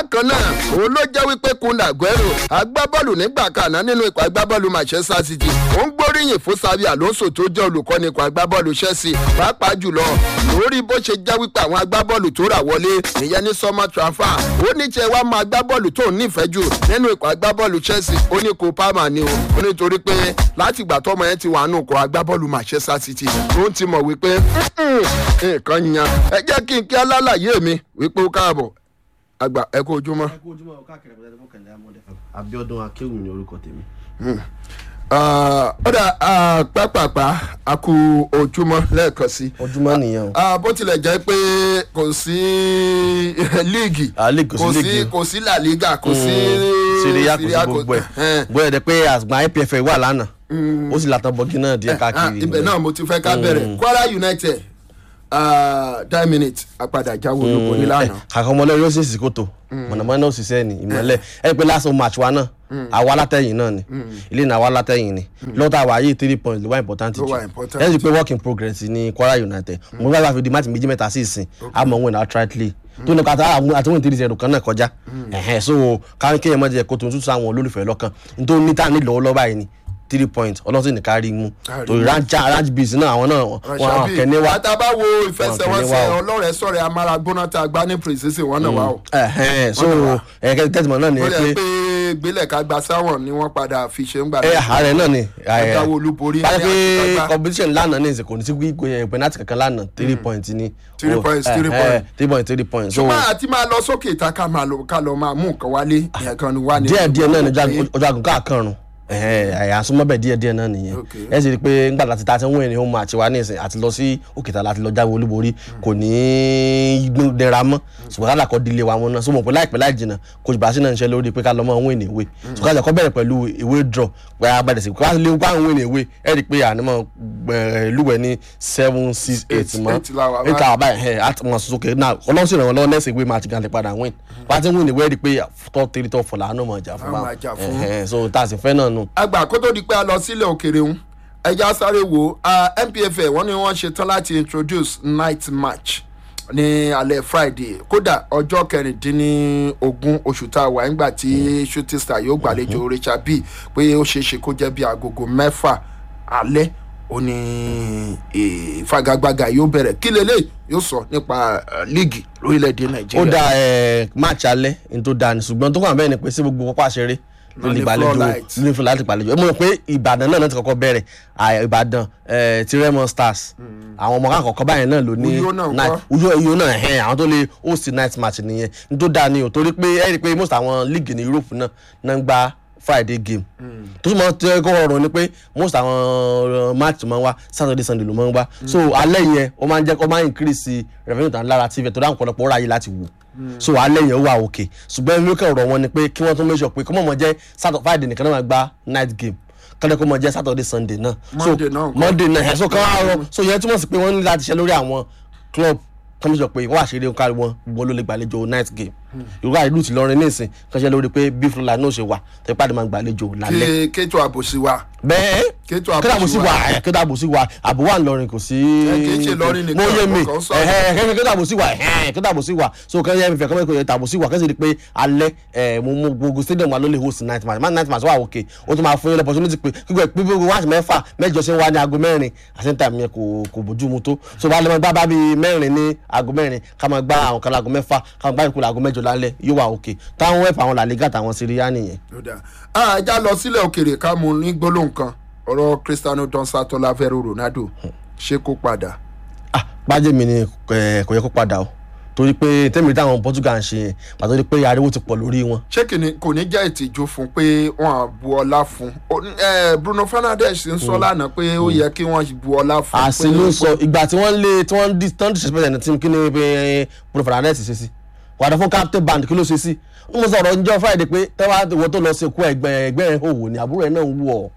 bákan náà òun ló jẹ́ wípé kun aguero agbábọ́ọ̀lù nígbà kaná nínú ikọ̀ agbábọ́ọ̀lù manchester city ó ń gbóríyìn fún sabi alonso tó jẹ́ olùkọ́ni ikọ̀ agbábọ́ọ̀lù chelsea pàápàá jùlọ lórí bó ṣe jẹ́ wípé àwọn agbábọ́ọ̀lù tó rà wọlé ìyẹn ní summer transfer ó ní tiẹ̀ wá máa agbábọ́ọ̀lù tó nífẹ̀ẹ́ jù nínú ikọ̀ agbábọ́ọ̀lù chelsea ó ní kó palmer ni o ó nítorí pé láti ìgbà tọ́mọ yẹn ti wà nù ikọ̀ agbábọ́ọ̀lù manchester city ó ti mọ̀ wípé nǹkan yan ẹ jẹ́ kí n kí alálàyé mi wípé ó káàbọ̀ àgbà ẹ kú ojúmọ́. ẹ kú ojúmọ́ káàkiri àpẹẹrẹ tó kẹlẹ amọdé fún abiodun akéwì ní orúkọ tèmi. ọ̀dà pápápá a kú ojúmọ́ lẹ́ẹ̀kan sí. ojúmọ́ nìyẹn o. Ah, bó tilẹ̀ jẹ́ pé kò sí líìgì Ah, league kò sí league. kò sí la liga kò sí síríyá kò sí Syria, gbogbo ẹ Eh, bóyá dẹ pé àgbà ipf wà lánàá ó sì látàn bọ́gí náà díẹ̀ ah, káàkiri. ibẹ̀ náà mo ti fẹ́ ká bẹ̀rẹ̀ kwara united ten minutes apadà jáwé olóko ní lánàá. kàkọ́ ọmọlẹ́ yóò sì sí kòtò mọ̀nàmọ́ná ò sì sẹ́ni ìmọ̀lẹ̀ ẹ pé last match wa náà àwa látẹ̀yìn náà ni ilé náà àwa látẹ̀yìn ni lọ́tà wa yìí three points ló wà important Ló jù wà important ẹ sì pé work in progress ní kwara united mo gbàgbà fi di match méjì mẹ́ta sí ìsìn àmọ́ wọn náà trightly tó ní kàtà àti wọn three zero kan náà kọjá ẹ̀hẹ́n so káwọn kéèyàn mọ̀ jẹ́ kó tuntun sọ àwọn olólùfẹ́ lọ́kàn nítorí níta ní lọ́wọ́lọ́wọ́ báyìí ni three points ọlọ́sìn ní kárí mú Kárí torí rancha ranch bees náà àwọn náà wọn àwọn kẹ́ni wá àtàbà wo ìfẹsẹ̀wọnsẹ̀ Wọn kẹ́ni wá o. ọlọ́rẹ̀ sọ̀rẹ̀ amáragbóná tá a gbá ní precision wọn náà wá o. ẹ̀hẹ́n so Wọ́n náà wá. ẹ̀kẹ́ tẹ́tìmọ̀ náà ni ó pé lè pé gbélẹ̀ ká gba sáwọn ni wọ́n padà fi ṣe ń gbà ẹ ààrẹ náà ni ààrẹ Agbáwo olúborí báyìí ní pé àtìgbàgbà. competition lánàá ní ìsìnkú ní sí gbígbé penalty kankan lánàá three points ni Three Oh, points, eh, three eh, points. three points three points so ṣùgbọ́n àti máa lọ sókè ìta ká máa lọ ká lọ máa mú nǹkan wálé ìyẹn kan ni wá ní. díẹ̀ díẹ̀ náà ni Okay. ọjọ́ àgùn káàkàrùn àyàsúmọ́bẹ̀ díẹ̀ díẹ̀ náà nìyẹn Okay. ẹ sì rí i pé ńgbà láti ta ti ń win ní home match wa ní ìsìn àti lọ sí òkèta láti lọ jáwé olúborí kò ní í dẹra mọ́ ṣùgbọ́n kálá kọ́ dílé wa wọn náà so mọ̀ pé láìpẹ́ láì jìnnà coach basi náà ń ṣe lórí pé ká lọ mọ́ win ní ìwé so ká jẹ́ kọ́ bẹ̀rẹ̀ pẹ̀lú ìwé draw pé a bẹ̀rẹ̀ sí ká lè wá win ní ìwé ẹ rí i pé ànímọ̀ lúwẹ̀ ní seven six eight mọ́ eight la wà eight la wà báyìí ẹ̀ àti mọ̀ sókè náà ọlọ́sìn ìrànwọ́ lọ́wọ́ next ìwé match gan lè padà win wá ti win ní ìwé rí i pé top three top four làánú mọ̀ jà fún A máa jà fún. báwọn so tá a sì fẹ́ náà nù. àgbà kó tó di pé a lọ sílẹ̀ òkèrè ń ẹja sáré wo ah, npfa wọ́n ní wọ́n ṣe tán láti introduce night match ní alẹ́ friday kódà ọjọ́ kẹrìndínlógún oṣù tá a wà nígbà tí shooting star yóò gbàlejò richard b pé ó ṣeé ṣe kó jẹ́ bí agogo mẹ́fà alẹ́ ó ní ìfagagbága yóò bẹ̀rẹ̀ kí lélẹ̀ yóò sọ nípa eh, líìgì lórílẹ̀‐èdè ó nàìjíríà. da ẹ match alẹ́ ní tó da ni ṣùgbọ́n tó kàn bẹ́ẹ̀ ni pé sí gbogbo pápá ṣeré ló lè ní gbàlejò floodlight. ló ní fún láti gbàlejò mo rò pé ìbàdàn náà náà ti kọ́kọ́ bẹ̀rẹ̀ à, ìbàdàn ẹ, ti remo stars àwọn ọmọ àkọ́kọ́ báyẹn náà ló ní Uyo náà night- ńkọ́? uyo uyo náà ẹ̀hẹ́n àwọn tó lè host night match nìyẹn ní tó da ni o torí pé ẹ rí i pé most àwọn league ní europe náà náà ń gba friday game tó túmọ̀ tó yẹ kó rọrùn ni pé most àwọn uh, match máa ń wá saturday sunday ló máa ń wá so alẹ́ yẹn ó máa ń jẹ́ ó máa ń increase revenue tàn lára tv tó dáhùn pọ̀lọpọ̀ ó ráyè láti wò so alẹ́ yẹn ó wà òkè ṣùgbọ́n ẹni lókè ọ̀rọ̀ wọn ni pé kí wọ́n tún make sure pé kó mọ̀ mọ̀ jẹ́ saturday friday nìkan náà máa gba night game kọ́lẹ́ kó mọ̀ jẹ́ saturday sunday náà so Monday náà ńkọ́? monday náà ẹ̀ so kán wá rọ so yẹn túmọ̀ sí pé wọ́n ní láti ṣe lórí àwọn club kọ́mí sọ pé wọ́n àṣírí nǹkan wọn gbogbo ló lè gbàlejò night game ìrora ìlú ti lọrin nísìn kan ṣe lórí pé bí fúlà náà ṣe wà tẹ́ pàdé máa gbàlejò lálẹ́ kí kéjọ àbòsí wa bẹ́ẹ̀ kéjọ kí dàbò àbòsí sí wa wa ẹ̀ kí dàbò sí wa àbò wà ńlọrin kò sí. kì í ṣe Ìlọrin nìkan, mo yé mi ọkọ̀ ń sọ. ẹ̀hẹ́ kẹ́kẹ́ kí dàbò sí wa ẹ̀hẹ́ kí dàbò sí wa so kẹ́kẹ́ yẹn mi fẹ́ kọ́mẹ́ kò yẹ dàbò sí wa kẹ́sì rí pé alẹ́ ẹ̀ mo mo gbogbo stadium wa ló lè host night match man night match wà òkè ó tún máa fún yín lọ́pọ̀tunity pé gbígbẹ́ gbígbẹ́ wáṣí mẹ́fà mẹ́jọ ṣe ń wá ní aago mẹ́rin àti níta mi yẹn kò kò bójú mu tó so bá lè máa gbá bá bíi mẹ́rin ní aago mẹ́rin ká máa gbá àwọn kan láago mẹ́fà ká máa gbá ìkúlẹ̀ aago mẹ́jọ lálẹ́ yóò wà òkè táwọn wẹ̀pẹ̀ àwọn làlígà táwọn síríyá nìyẹn. ló dáa ah ẹja lọ sílẹ̀ òkèrè ká mú ní gbólóhùn kan ọ̀rọ̀ cristiano don satola vero ronaldo ṣé kó padà ah gbájẹ́ mi ni ẹ, kò yẹ kó padà o torí pé tẹ́mi táwọn portugal ń ṣe yẹn pàtó di pé ariwo ti pọ̀ lórí wọn. ṣé kìíní kò ní jẹ́ ìtìjú fún pé wọ́n á bu ọlá fún Ó ní, eh, bruno fernandes ń sọ lánàá pé ó yẹ kí wọ́n bu ọlá fún àṣì ló ń sọ ìgbà tí wọ́n lé tí wọ́n dis tán disrespect ẹni tí kí ni pé bruno fernandes ṣe sí wàdà fún captain band kí ló ṣe sí n mo sọ̀rọ̀ njọ́ friday pé tẹ́wá ìwọ tó lọ sí ikú ẹgbẹ́ ẹgbẹ́ ẹ̀ òwò ni àbúrò ẹ̀ náà ń wù ọ́.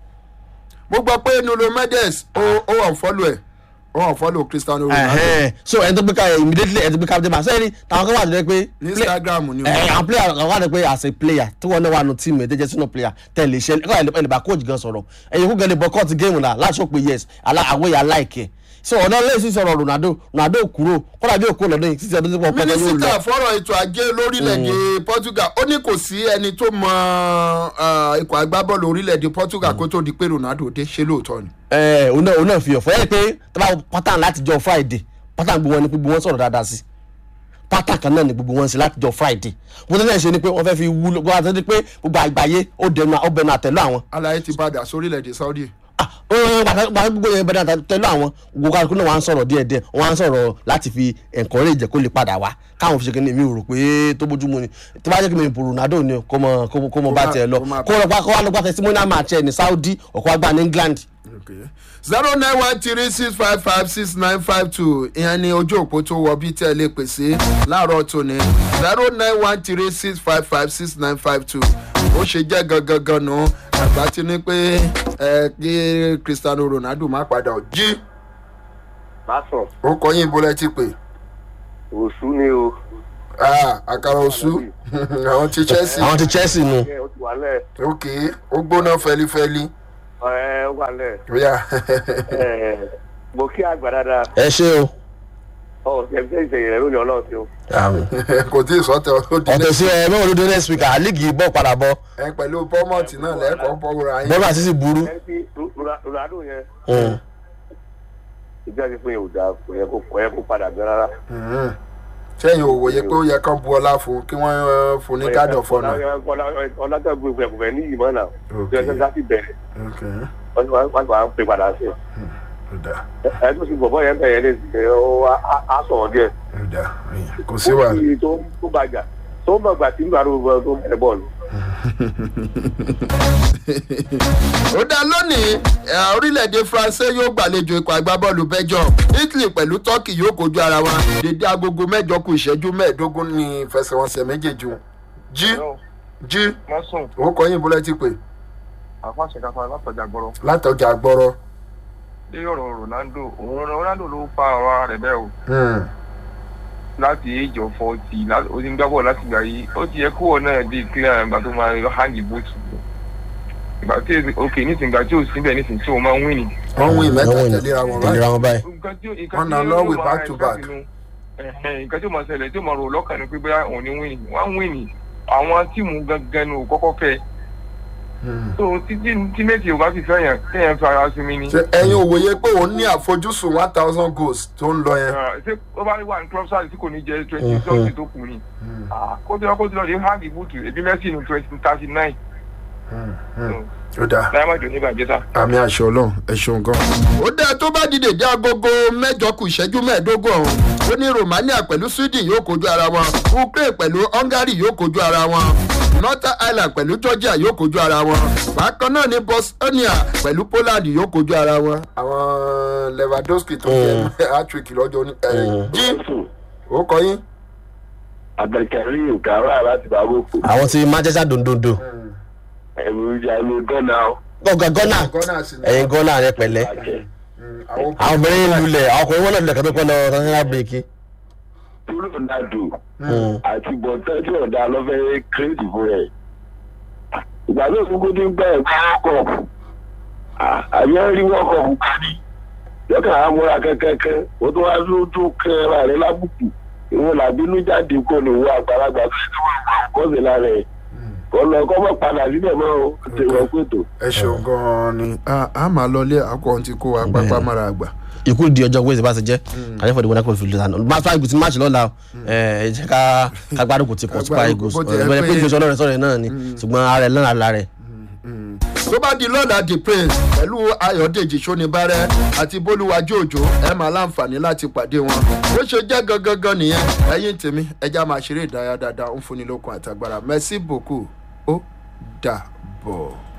mo gbọ́ pé nuno mendes ó ó wà fọ́lù ẹ̀ ó wà fọ́lù cristiano ronaldo Ẹ̀hẹ́n. so ẹni tó gbé ká immediately ẹni tó gbé captain band sẹ́yìn táwọn kan wà tó dẹ́ pé ní instagram ni ẹ àwọn player àwọn wà ní pé as a player tí wọn náà wà nù tíìmù ẹ̀dẹ́jẹ́ sínú player tẹ̀lé iṣẹ́ ẹ̀ ẹ̀ lè bá coach gan sọ̀rọ̀ ẹ̀yìn kó gẹ̀lẹ́ boycott game náà láti sọ pé yes àwọ̀ yà like ẹ̀ so ọ̀nà lẹ́yìn sí sọ̀rọ̀ ronaldo ronaldo kúrò kọ́dà bí òkú lọ́dún yìí títí ọdún tó pọ̀ pẹ́ẹ́tẹ́ yóò lọ. mínísítà fọ́rọ̀ ètò ajé lórílẹ̀‐èdè portugal ó ní kò sí ẹni tó mọ ah, ikọ̀ agbábọ́ọ̀lù orílẹ̀‐èdè portugal kó tó di pé ronaldo dé ṣe lóòótọ́ ni. ẹ òun náà òun náà fi ọ̀fọ̀ ẹ̀ pé tọ́ba pátán láti jọ friday pátán gbogbo wọn ni gbogbo wọn sọ̀rọ̀ dáadáa sí pátán kan náà ni gbogbo wọn sí láti jọ friday wọ́n tẹ́lẹ̀ ṣe ni pé wọ́n fẹ́ fi wúlò wọ́n á tẹ́lẹ̀ pé gbogbo àgbáyé ó dẹnu ó bẹnu àtẹ̀lú àwọn alaye ti padà sórílẹ̀‐èdè saudi. ah ó gbàgbọ́ gbogbo yẹn bẹ̀rẹ̀ àtẹ̀lú àwọn gbogbo kálukú náà wọ́n á ń sọ̀rọ̀ díẹ̀ díẹ̀ wọ́n á ń sọ̀rọ̀ láti fi encourage kó lè padà wá káwọn fi ṣe kí ni mi ò rò pé tó bójúmu ni tó bá jẹ́ kí mi bò ronaldo ni kó mọ kó kó mọ bá tiẹ̀ lọ kó máa- kó lọ pa kó wá lọ gba testimonial match ẹ̀ ní saudi ọ̀kọ́ àgbà ní england zero nine one three six five five six nine five two ìyẹn ni ojú òpó tó wọ bí tẹ́ ẹ lè pèsè láàárọ̀ tòní zero nine one three six five five six nine five two ó ṣe jẹ́ gangan gan nù àgbà tí ní pé ẹ kí cristiano ronaldo má padà ọ̀ jí lásán ó kọ yín bólẹ́ ti pè òṣù ni o Ah, àkàrà òṣù àwọn ti chelsea àwọn ti chelsea nu ẹ o ti wà lẹ ok ó gbóná fẹlifẹli ẹ wà lẹ ríà ẹ mo kí àgbà dáadáa ẹ ṣe o ọ ṣẹṣẹ ìṣẹyìn rẹ lónìí ọlọrun tí o kò tí ì sọ́tẹ̀ ó di ọ̀tẹ̀ sí ẹ mẹ́wọ̀n ló dé next week àlígì bọ̀ padà bọ̀ ẹ pẹ̀lú bọ́mọ̀tì náà lẹ́ẹ̀kọ́ bọ́ra yín. bọ́lá àti sì burú. ẹ ti ronaldo yẹn Mm. ìgbà tí fún yẹn ò dáa kò yẹ kó kò yẹ kó padà bẹ rárá. Mhm. sẹ́yìn ò wòye pé ó yẹ kán bu ọlá fún kí wọ́n eh, fún ní káàdì ọ̀fọ́nà. ọlọ́tàgbé ìgbẹ̀kùnfẹ̀ ní ìmọ̀ náà Ok. tí wọ́n ti bẹ̀rẹ̀ wọ́n ti wá wá pè padà sí ẹ tó sì bọ̀bọ̀ yẹn bẹ̀rẹ̀ lè ṣe ó á sọ̀rọ̀ díẹ̀. kò sí wàhálà. Ó fi tó tó bàjá tó mọ̀ gbà tí nígbà tó tó bẹ̀rẹ̀ bọ́ọ̀lù. ó dá lónìí eh, orílẹ̀-èdè france yóò gbàlejò ikọ̀ agbábọ́ọ̀lù belgium italy pẹ̀lú turkey yóò kojú ara wọn dédé agogo mẹ́jọ kù ìṣẹ́jú mẹ́ẹ̀ẹ́dógún ní ìfẹsẹ̀wọnsẹ̀ méjèèjì wọn. jí jí mọ́sùn ó kọ́ yín bólẹ́ ti pè àfàṣẹ káfa látọjà gbọrọ látọjà gbọ́rọ̀. lórí ọ̀rọ̀ ronaldo òun ronaldo ló fa ọ̀rọ̀ ara rẹ̀ bẹ́ẹ̀ o Hmm. láti age of forty ó ti ń gbá bọ́ọ̀lù láti gbà yìí ó ti yẹ kó wọn náà di clear ìgbà tó máa yọ hangi bóòtù ìgbà tí ok nísìnyí ìgbà tí ò síbẹ̀ nísìnyí tí òun máa ń win ni. wọ́n wí mẹ́ta Wọ́n win. tẹ̀léra wọn tẹ̀lé báyìí. ra wọn báyìí. nǹkan tí nǹkan Wọ́n tí na yóò lọ́wọ́ máa back to back. expect nínú- ẹ̀hẹ̀n, nǹkan tí ó máa ṣẹlẹ̀ tí ó máa rò lọ́kàn ni pé bóyá òun ni win wọ́n á win ni àwọn tíìmù gangan ni ò kọ́kọ́ fẹ́ Hmm. so títí tímẹ́tì ò bá fi fẹ́ yàn kéèyàn fi ara sinmi ni. ṣe ẹ̀yin ò wòye pé òun ní àfojúsùn one thousand goals tó ń lọ yẹn. Ah, ṣé ó bá wà ní club size tí kò ní jẹ twenty something tó kù ni Ah, kó tí wọn kó tí wọn lè hang ibùtù ebi mẹ́sì ní twenty thirty nine ó dáa diamond oníbàjẹ́ sá. àmì àṣẹ ọlọrun ẹ ṣeun gan. ó dáa tó bá dìde dé agogo mẹjọ kù ìṣẹ́jú mẹ́ẹ̀ẹ́dógún ọ̀hún ó ní romania pẹ̀lú sweden yóò kojú ara wọn ukraine pẹ̀lú hungary yóò kojú ara wọn northern ireland pẹ̀lú georgia yóò kojú ara wọn bákan náà ní bosnia pẹ̀lú poland yóò kojú ara wọn. àwọn lewandowski tó jẹ hattrick lọ́jọ́ ní. ẹ, jí ó kọ yín. abdulkareem kara láti bàbókù àwọn ti manchester dondondo ẹ̀rù ìjà ló gánà ó. gọ́gà gọ́nà gọ́nà sí ni. ẹ̀yin gọ́nà rẹ pẹ̀lẹ́ Mm, àwọn àwọn obìnrin lulẹ̀ àwọn ọkùnrin wọn náà lulẹ̀ kẹ́tọ́ pẹ́ lọ sanṣẹ́lá bírèkì. ronaldo àti bọ̀tẹ́ tí ọ̀dà lọ́fẹ́ kírèdì fún ẹ̀. ìgbà tó kúkú ní gbà ẹ̀ gbà wọ́kọ̀ àbí ẹ̀ rí wọ́kọ̀ fún kání. lọ́kàn á múra kẹ́kẹ́kẹ́ ó tó wá ló tó kẹ́ ara rẹ̀ lábùkù ìwọ̀n làbínú jáde kó lè wọ àgbàlagbà tó ti wọ́n gbà kọ́sì lára ẹ̀. kọ́ lọ kọ́ mọ̀ padà síbẹ̀ mọ́ o ti wọ́n pètò. ẹ ṣeun gan-an ni a a máa lọlé akọ ti kó wa pápá mára àgbà. ikú di ọjọ́ wẹ́ẹ̀sì bá ti jẹ́ àjẹ́ fọ̀dé wọnà kò fi lùtà náà super eagles match lọ́la o ẹ jẹ́ ká ká gbádùn kò ti kọ̀ super eagles Bó ti ẹ̀ ọ̀rẹ́ pé pé- ìgbésẹ̀ ọlọ́rẹ̀ sọ̀rọ̀ náà ni ṣùgbọ́n ara ẹ̀ lọ́nà ara rẹ̀ tó bá di lọ́la the prince pẹ̀lú ayọ̀dèjì sónibárẹ́ àti bólúwájú òjò ẹ máa láǹfààní láti pàdé wọn bó ṣe jẹ́ gangan nìyẹn ẹ̀yìn tèmi ẹja máa ṣeré ìdárayá dáadáa ń fúnni lókun àtàgbára merci beaucoup ó dà bọ̀.